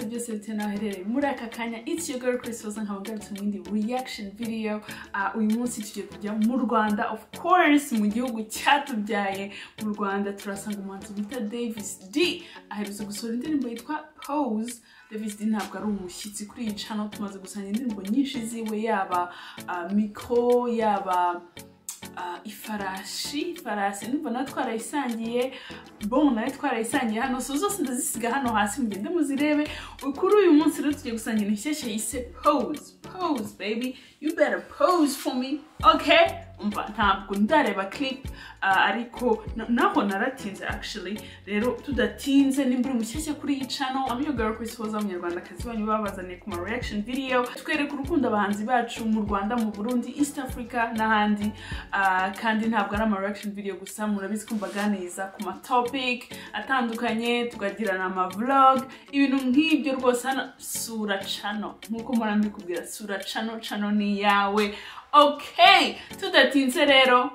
dutenaherereye muri aka kanya it's your girl Chris Rosa nkaba ngarutse mu yindi reaction video Ah, uyu munsi tugiye kujya mu Rwanda of course mu gihugu cyatubyaye mu Rwanda turasanga umuhanzi bita Davis D aherutse gusohora indirimbo yitwa Pose Davis D ntabwo ari umushyitsi kuri iyi channel tumaze gusanga indirimbo nyinshi ziwe yaba ah, Miko yaba ah, ifarashi ifarasi ndumva nawe twarayisangiye bon nawe twarayisangiye hano so zose ndazisiga hano hasi mugende muzirebe kuri uyu munsi rero tugiye gusangira inshyashya yise pose pose baby you better pose for me okay umva ntabwo ndareba clip ah, ariko na- naho naratinze actually rero tudatinze nimba uri mushyashya kuri iyi channel I'm your girl Chris Hoza umunyarwandakazi wanyu babazaniye ku ma reaction video twereka urukundo abahanzi bacu mu Rwanda mu Burundi East Africa n'ahandi Ah, kandi ntabwo ari ama reaction video gusa murabizi ko mbaganiriza ku ma topic atandukanye tugagirana ama vlog ibintu nk'ibyo rwose hano sura channel nkuko mpora mbikubwira sura channel channel ni iyawe okay tudatinze rero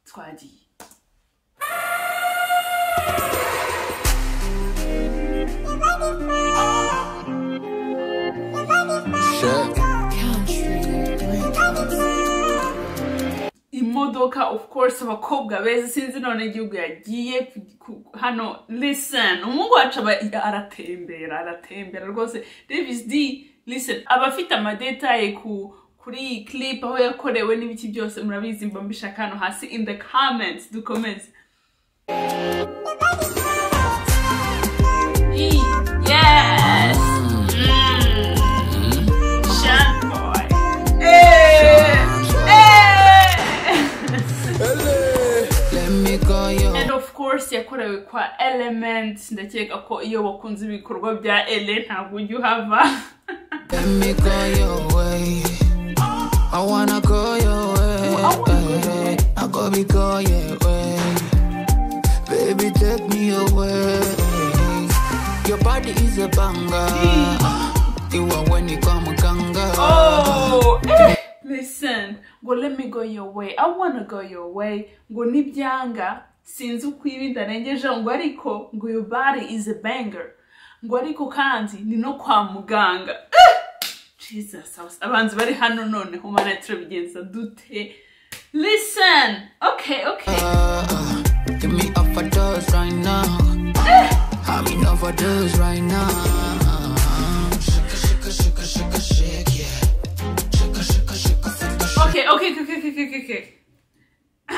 twagiye Shit. imodoka of course abakobwa beza sinzi none igihugu yagiye ku- ku- hano listen umuhungu wacu aba aratembera aratembera rwose davis d listen aba afite amadetaye ku kuri iyi clip aho yakorewe n'ibiki byose murabizi mba mbishaka hano hasi in the comments dukomeze E- yes Mm. Shan boy Eh. Eh. Let me call you. and of course yakorewe kwa element ndakeka ko iyo wakunze ibikorwa bya ele ntabwo ujya uhava Let me call your way. I wanna call your way. I wanna go your way. I go be call your way. Baby, take me away. Your body is a banger. You are when you come ganga. oh eh. listen ngo let me go your way i wanna go your way ngo nibyanga sinzi uko ibi ndarengejeho ngo ariko ngo your body is a banger ngo ariko kandi ni no kwa muganga Eh! jesus abas- abanzi bari hano noneho mana turabigenza dute listen okay okay Uh, give me up for those right now. I'm in up for those right now. Shaka, shaka, shaka, shaka, shake, yeah. Shaka, shaka, shaka, shaka, shaka. Okay, okay, okay, okay, okay, okay, okay.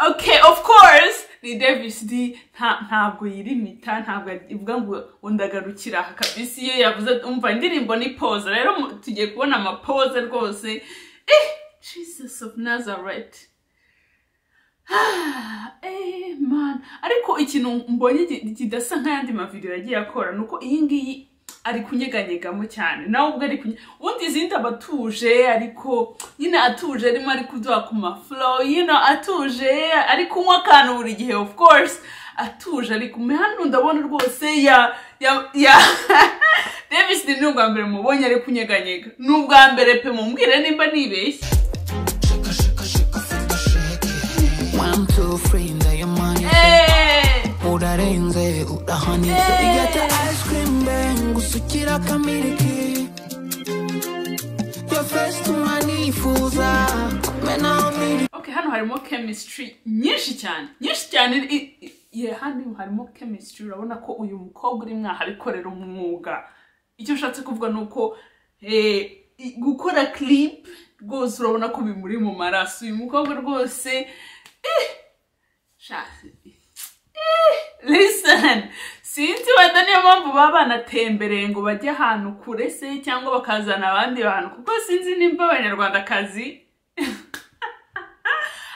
okay, of course. Ni Davis D nta- ntabwo yirimita ntabwo ivuga ngo undagarukira aha kabisa iyo yavuze umva indirimbo ni pose rero mu- tugiye kubona amapoze rwose eh, Jesus of Nazareth Ah, eh, man ariko ikintu mbonye ki- kidasa nk'ayandi mavideo yagiye akora ni uko iyi ngiyi ari kunyeganyegamo cyane nawe ubwo ari kunye ubundi izindi aba atuje ariko nyine atuje arimo ari kuduha ku maflow yino atuje ari kunywa akantu buri gihe of course atuje ariko kumwe hano ndabona rwose ya ya ya davis ni ubwa mbere mubonye ari kunyeganyega ni ubwa mbere pe mumbwire nimba nibeshye Shaka, shaka, shaka, shaka, shake, yeah. One, two, three, now your money. Eh! Udarenze, udahani. So you got the ice cream bang, gusukira kamiliki. Your face to my knee, fuza. Mena, mili. okay hano harimo chemistry nyinshi cyane nyinshi cyane i- i- yeah, hano harimo chemistry urabona ko uyu mukobwa uri mwaha abikorera umwuga icyo ushatse kuvuga ni uko eh, i- gukora clip rwose urabona ko bimuri mu maraso uyu mukobwa rwose eh, sha- listen sinzi wenda niyo mpamvu baba banatembereye ngo bajye ahantu kure se cyangwa bakazana abandi bantu kuko sinzi nimba abanyarwandakazi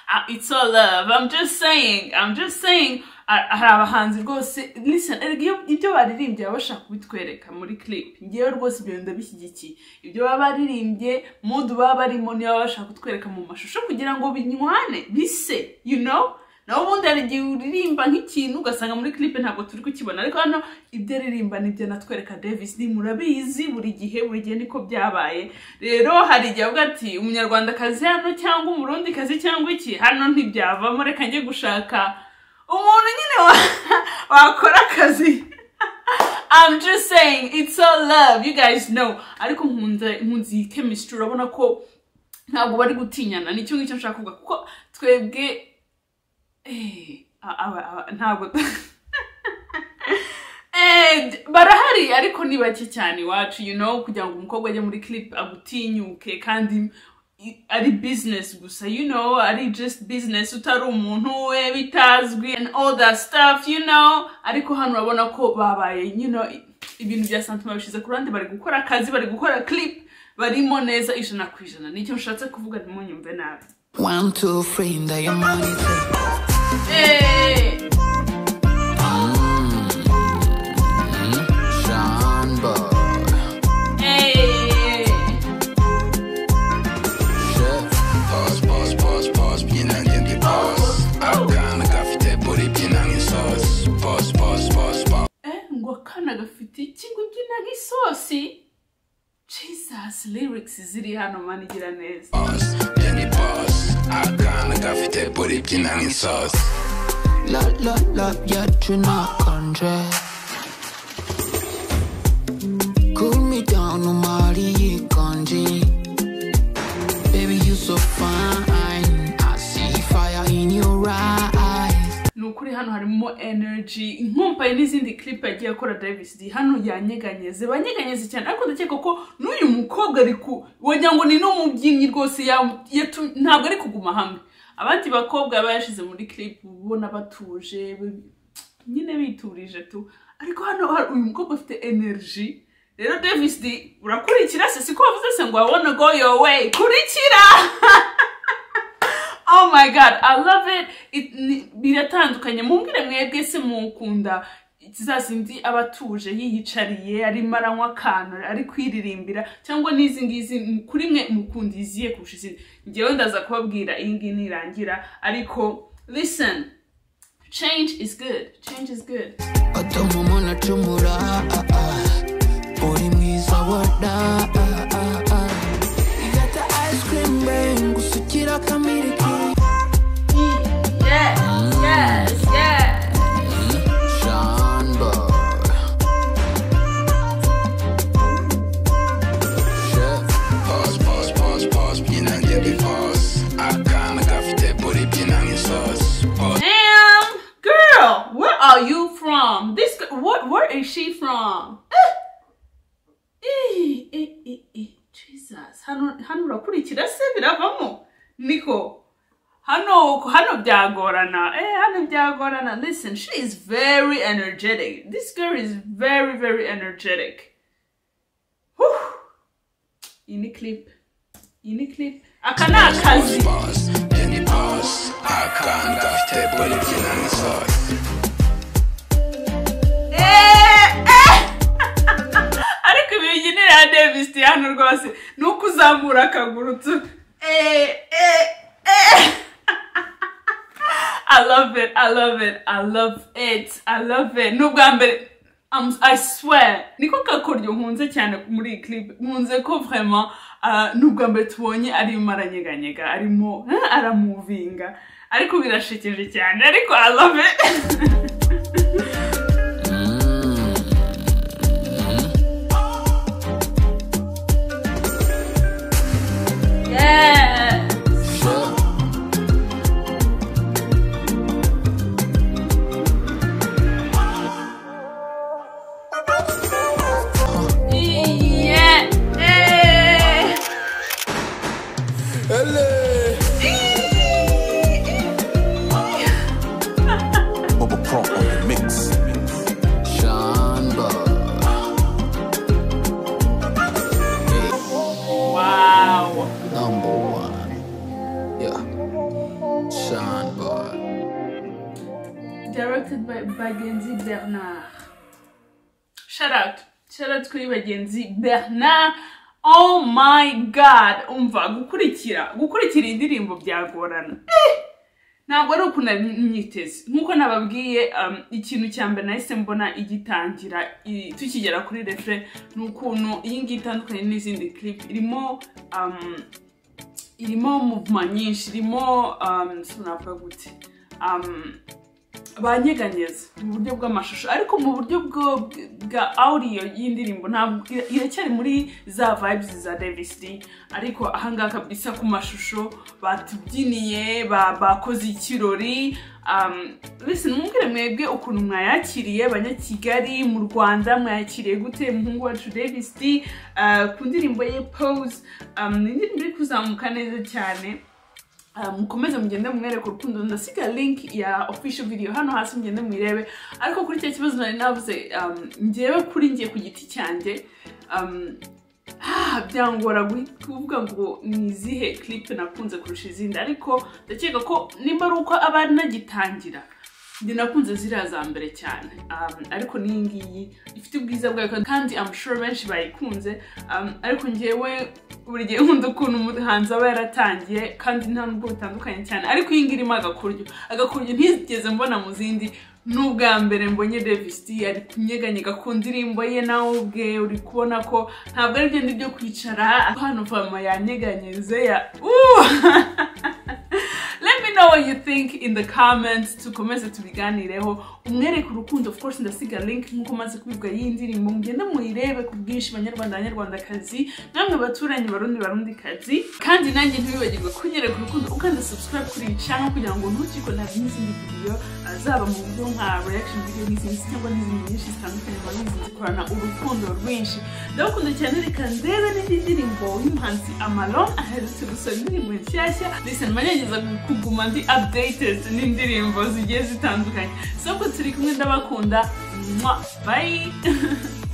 Ah, it's all love i'm just saying i'm just saying Ah, hari abahanzi rwose listen erega iyo- ibyo baririmbye baba bashaka kubitwereka muri clip ngewe rwose ibyo ndabishyigikiye ibyo baba baririmbye mudu baba barimo niyo baba bashaka kutwereka mu mashusho kugira ngo binywane bise you know nawe ubundi hari igihe uririmba nk'ikintu ugasanga muri clip ntabwo turi kukibona ariko hano ibyo aririmba nibyo natwereka davis ni murabizi buri gihe buri gihe niko byabaye rero hari igihe avuga ati umunyarwandakazi hano cyangwa umurundi kazi cyangwa iki hano ntibyavamo reka njye gushaka umuntu nyine wa- wakora akazi i'm just saying it's all love you guys know ariko nkunze nkunze iyi chemistry urabona ko ntabwo bari gutinyana nicyo ngicyo nshaka kuvuga kuko twebwe eh, a- aba- aba- ntabwo and barahari ariko ni bake cyane iwacu you know kugira ngo umukobwa ajye muri clip agutinyuke kandi i- ari business gusa you know ari just business utari umuntu we bitazwi and all that stuff you know ariko hano urabona ko babaye you know i- ibintu bya santima bishyize ku ruhande bari gukora akazi bari gukora clip barimo neza ijana ku ijana nicyo nshatse kuvuga ntimunyumve nabi One, two, three, and your money. Eh, Sean Boy. eh. Shit. Pause, pause, pause, pause, byinangiye pause. Akana gafite buri byinangiye sauce. Pause, pause, pause, pause. Eh, ngo akana gafite iki ngo ubyina nk'isosi jesus lyrics ziri hano manigira neza Pause, byinangiye pause. Akana gafite buri byinangiye sauce. Love, love, love, yet you not control. Cool me down, no Mari Kanji. Baby, you so fine. I see fire in your eyes. ni ukuri hano harimo energy inkumpaye n'izindi clip yagiye akora davis d hano yanyeganyeze banyeganyeze cyane ariko ndakeka ko n'uyu mukobwa ari ku wagira ngo ni n'umubyinnyi rwose ya- yatu- ntabwo ari kuguma hamwe abandi bakobwa bayashyize muri clip uba ubona batuje bi- nyine biturije tu ariko hano hari- uyu mukobwa afite energy rero davis d urakurikira se siko wavuze se ngo i wanna go your way kurikira oh my god i love it, it ni- biratandukanye mumbwire mwebwe se mukunda zazindi aba atuje yiyicariye arimo aranywa akantu ari kwiririmbira cyangwa n'izi ngizi m- kuri mwe mukunda iziye kurusha izindi ngewe ndaza kubabwira iyi ngiyi nirangira ariko listen change is good change is good Otomomo na chumura. Body mwiza wada. You got the ice cream, bang. Gusukira kamiriki. yes yes yes Sean Boy. Shit. Pause, pause, pause, pause, byinangiye pause. Akana gafite buri byinangiye sauce. Pause, Damn, girl, where are you from? This girl, what? Where is she from? Eh, eh, eh, eh, eh. Jesus, hano, hano urakurikira se biravamo, Nico. Hano, hano byagorana. Eh, hano byagorana. Listen, she is very energetic. This girl is very, very energetic. Whew. Iyi ni clip. Iyi ni clip. Aka ni akazi. pause, byinangiye pause. Akana gafite buri byinangiye sauce. ariko ibibyinira ya davis hano rwose ni uko uzamura akaguru tu Eh, eh, eh. i love it i love it i love it i love it n'ubwa mbere I'm- I swear niko kakoryo nkunze cyane muri iyi clip nkunze ko vraiment ah, n'ubwa mbere tubonye arimo aranyeganyega arimo ah, aramuvinga ariko birashekeje cyane ariko i love it yeah. Yeah. Eh. Hello. Bubba Pro on the mix. Sean Boy. Wow. number one. Yeah. Sean Boy. Directed by Bagenzi Bernard. Shout out. Shout out kuri Bagenzi Bernard. Oh my god. Umva gukurikira. Gukurikira indirimbo byagorana. Eh! Ntabwo ari ukuntu nari myiteze nk'uko nababwiye um, ikintu cya mbere nahise mbona igitangira i- tukigera kuri refre ni ukuntu iyi ngiyi itandukanye n'izindi clip irimo um, irimo movement nyinshi irimo um, sinavuga gute um, banyeganyeza mu buryo bw'amashusho ariko mu buryo bwo- bwa audio y'indirimbo ntabwo ira- iracyari muri za vibes za Davis D ariko ahangaha kabisa ku mashusho batubyiniye ba- bakoze ikirori um, listen mwumvire mwebwe ukuntu mwayakiriye banyakigali mu rwanda mwayakiriye gute umuhungu wacu Davis D uh, ku ndirimbo ye pose um, ni indirimbo iri kuzamuka neza cyane Uh, mukomeze mugende mumwereka urukundo ndasiga link ya official video hano hasi mugende muyirebe ariko kuri cya kibazo nari navuze um, njyewe kuri njye ku giti cyanjye um, ah, byangora guhi- kuvuga ngo ni izihe clip nakunze kurusha izindi ariko ndakeka ko nimba ari uko aba ari nagitangira njye nakunze ziriya za mbere cyane um, ariko n'iyi ngiyi ifite ubwiza bwayo kandi I'm sure benshi bayikunze um, ariko njyewe buri gihe nkunda ukuntu umuhanzi aba yaratangiye kandi nta nubwo bitandukanye cyane ariko iyi ngiyi irimo agakuryo agakuryo ntigeze mbona mu zindi n'ubwa mbere mbonye Davis D ari kunyeganyega ku ndirimbo ye nawe ubwe uri kubona ko ntabwo ari byenda byo kwicara hano fama yanyeganyeze ya Uh! let me know what you think in the comments tukomeze tubiganireho umwereke urukundo of course ndasiga link nkuko maze kubivuga y'iyi ndirimbo mugende muyirebe ku bwinshi banyarwanda banyarwandakazi namwe baturanyi barundi barundikazi kandi nanjye ntibibagirwe kunyereka urukundo ukanda subscribe kuri iyi channel kugira ngo ntukikore n'izindi video uh, zaba mu buryo nka reaction video n'izindi cyangwa n'izindi nyinshi zitandukanye baba bizinze korana urukundo rwinshi ndabakunda cyane reka ndebe n'indi ndirimbo y'umuhanzi amalon aherutse gusohora indirimbo nshyashya listen manegeza kuguma ndi updated n'indirimbo zigiye zitandukanye so ko turi kumwe ndabakunda mwa bye